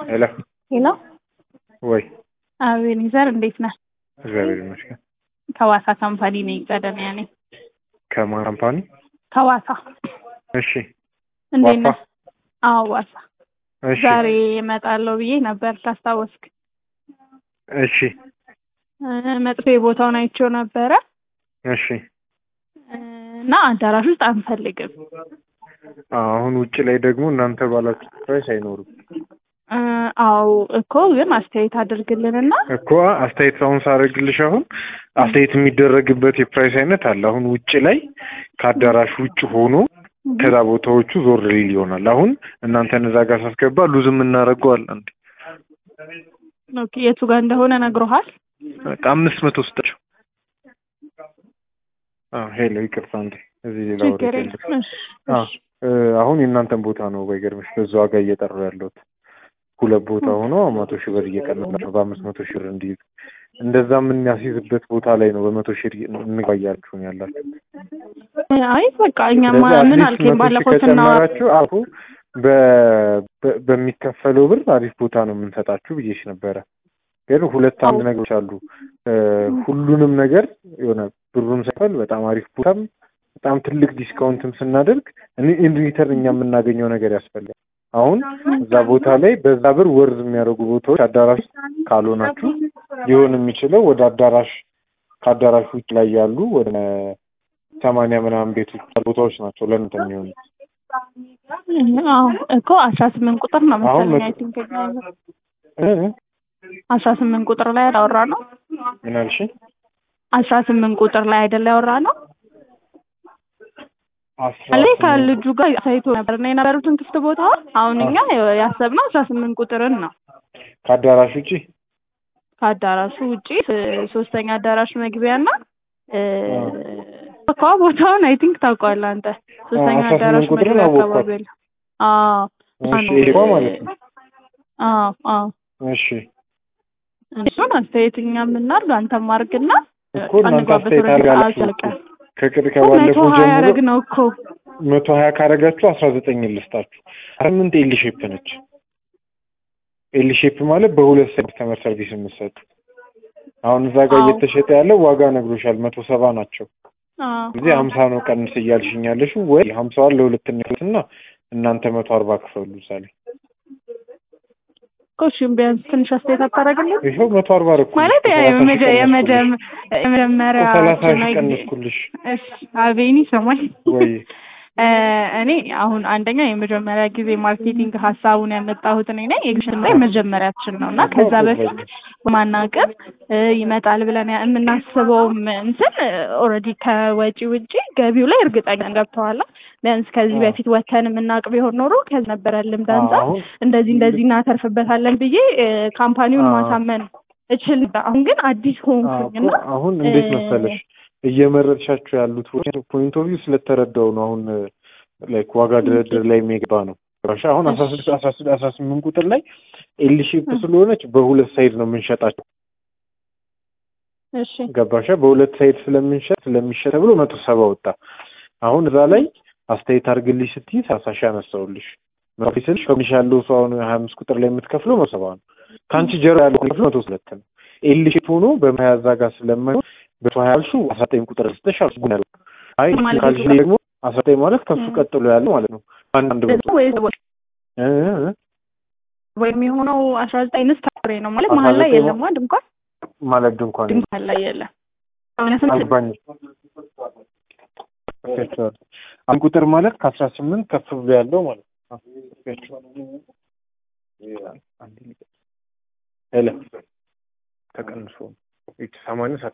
ሄሎ ሄሎ ወይ አቤኔዘር እንዴት ነህ? እግዚአብሔር ይመስገን። ከዋሳ ካምፓኒ ነኝ። ቀደሚያ ነኝ። ከማን ካምፓኒ? ከዋሳ እሺ እንዴት ዋሳ? ነህ? አዎ ዋሳ። እሺ ዛሬ እመጣለሁ ብዬ ነበር ካስታወስክ። እሺ እ፣ መጥፌ ቦታውን አይቼው ነበረ እሺ እ፣ እና አዳራሽ ውስጥ አንፈልግም። አሁን ውጭ ላይ ደግሞ እናንተ ባላችሁ ፕራይስ አይኖርም እ፣ አዎ እኮ ግን አስተያየት አድርግልንና እኮ አስተያየት አሁን ሳደርግልሽ አሁን አስተያየት የሚደረግበት የፕራይስ አይነት አለ። አሁን ውጭ ላይ ከአዳራሽ ውጭ ሆኖ ከዛ ቦታዎቹ ዞር ሊል ይሆናል። አሁን እናንተን እዛ ጋር ሳስገባ ሉዝ የምናደርገው አለ አንዴ ኦኬ፣ የቱ ጋር እንደሆነ ነግሮሃል? በቃ አምስት መቶ ስጣቸው። አዎ ሄሎ ይቅርታ እንዴ እዚህ ሌላ ወሬ ችግር የለም። የለም። እሺ፣ አዎ እሺ። እ፣ አሁን የእናንተን ቦታ ነው በይገርምሽ በዛ ዋጋ እየጠሩ ያለሁት ሁለት ቦታ ሆኖ መቶ ሺህ ብር እየቀነሳቸው በአምስት መቶ ሺህ ብር እንዲይዙ እንደዛ የምናስይዝበት ቦታ ላይ ነው በመቶ ሺህ እንጓያችሁ ነው ያላችሁ። አይ በቃ እኛማ ስለዚህ ምን አትሊስት አልከኝ መቶ ሺህ ባለፈው ስናወራ ከጨመራችሁ አሁ በ- በ- በሚከፈለው ብር አሪፍ ቦታ ነው የምንሰጣችሁ ብዬሽ ነበረ። ግን ሁለት አንድ አዎ። ነገሮች አሉ። እ፣ ሁሉንም ነገር የሆነ ብሩን ሰፈል በጣም አሪፍ ቦታም በጣም ትልቅ ዲስካውንትም ስናደርግ ኢን ሪተርን እኛ የምናገኘው ነገር ያስፈልጋል። አሁን እዛ ቦታ ላይ በዛ ብር ወርዝ የሚያደርጉ ቦታዎች አዳራሽ ካልሆናችሁ ሊሆን የሚችለው ወደ አዳራሽ ከአዳራሽ ውጭ ላይ ያሉ ወደ ሰማንያ ምናምን ቤቶች ቦታዎች ናቸው ለእናንተ የሚሆኑ አዎ እኮ አስራ ስምንት ቁጥር ነው አሁን መሰለኝ። መቶ- አይ ቲንክ እ? አስራ ስምንት ቁጥር ላይ ያወራ ነው። ምን አልሽ? አስራ ስምንት ቁጥር ላይ አይደለ ያወራ ነው አስራ አለ ስምንት ከልጁ ጋር ሳይቶ ነበር እና የነበሩትን ክፍት ቦታዎች አሁን እኛ ያሰብነው አስራ ስምንት ቁጥርን ነው። ከአዳራሽ ውጪ ከአዳራሹ ውጪ ስ- ሶስተኛ አዳራሽ መግቢያ እና እ፣ አዎ። እኮ ቦታውን አይ ቲንክ ታውቀዋለህ አንተ ሶስተኛ አስራ አዳራሽ ስምንት ቁጥርን መግቢያ አወቅኳት። አካባቢ አለ። አዎ እሺ አዎ። ይሄ ማለት ነው። አዎ አዎ እሺ እሱን አስተያየት እኛ የምናርግ አንተም አድርግና እኮ እናንተ አንግባበት አስተያየት ወደ አድርጋችሁ አዘልቀ ከቅድ መቶ ከባለፈው ሀያ ጀምሮ ያደረግ ነው እኮ መቶ ሀያ ካረጋችሁ አስራ ዘጠኝ ልስጣችሁ። ስምንት ኤል ሼፕ ነች። ኤል ሼፕ ማለት በሁለት ሰ ከስተመር ሰርቪስ የምትሰጡ አሁን እዛ ጋር አዎ። እየተሸጠ ያለው ዋጋ ነግሮሻል። መቶ ሰባ ናቸው። አዎ እዚህ ሀምሳ ነው ቀንስ እያልሽኝ ያለሽው ወይ ሀምሳዋን ለሁለት እና እናንተ መቶ አርባ ክፈሉ እዛ ላይ እኮ እሺ ቢያንስ ትንሽ አስተያየት አታደርግልን ይኸው መቶ አርባ ረኩ ማለት የመጀ- የመጀመ- የመጀመሪያ ሰላሳ ሺህ ጊዜ- ቀንስኩልሽ እሺ አቤኒ ሰማኝ ወይ እ፣ እኔ አሁን አንደኛ የመጀመሪያ ጊዜ ማርኬቲንግ ሀሳቡን ያመጣሁት እኔ ነኝ። የግሽን ላይ መጀመሪያችን ነው እና ከዛ በፊት በማናቀም እ፣ ይመጣል ብለን ያ- የምናስበውም እንትን ኦልሬዲ ከወጪ ውጪ ገቢው ላይ እርግጠኛ ገብተዋላ። ቢያንስ ከዚህ አዎ። በፊት ወተን የምናውቅ ቢሆን ኖሮ ከዚህ ነበረ ልምድ አንጻር አሁን እንደዚህ እንደዚህ እናተርፍበታለን ብዬ እ፣ ካምፓኒውን አዎ። ማሳመን እችል ነበር። አሁን ግን አዲስ ሆንኩኝ እና አዎ፣ አሁን እንዴት እ፣ መሰለሽ እየመረጥሻቸው ያሉት ፖይንት ኦፍ ቪው ስለተረዳው ነው። አሁን ላይክ ዋጋ ድርድር ላይ የሚገባ ነው። ገባሽ? አሁን አስራ ስድስት አስራ ስድስት አስራ ስምንት ቁጥር ላይ ኤል ሼፕ ስለሆነች በሁለት ሳይድ ነው የምንሸጣቸው። እሺ ገባሻ? በሁለት ሳይድ ስለምንሸጥ ስለሚሸጥ ተብሎ መቶ ሰባ ወጣ። አሁን እዛ ላይ አስተያየት አድርግልሽ ስትይ ሰላሳ ሺህ አነሳውልሽ። መቶ ስልሽ ከሚሽ ያለው ሰው አሁን ሀያ አምስት ቁጥር ላይ የምትከፍለው መቶ ሰባ ነው። ከአንቺ ጀርባ ያለው ከፍሎ መቶ ሁለት ነው። ኤል ሼፕ ሆኖ በመያዛ ጋር ስለማይሆን በቶ ሀያ ያልሽው አስራ ዘጠኝ ቁጥር ስተሽ አልጉን ያለው አይ ማለት ካልሽ ነው። ደግሞ አስራ ዘጠኝ ማለት ከሱ እ። ቀጥሎ ያለው ማለት ነው። አንድ አንድ መቶ ወይስ እ እ ወይም የሆነው አስራ ዘጠኝ ንስት ፍሬ ነው ማለት አስራ መሀል ላይ ዘጠኝ የለም ዋ ድንኳን ማለት ድንኳን ድንኳን ላይ የለም። ሰማንያ ስምንት አልባኝ አንድ ቁጥር ማለት ከአስራ ስምንት ከፍ ብሎ ያለው ማለት ነው። ሄሎ ተቀንሶ ይቺ ሰማንያ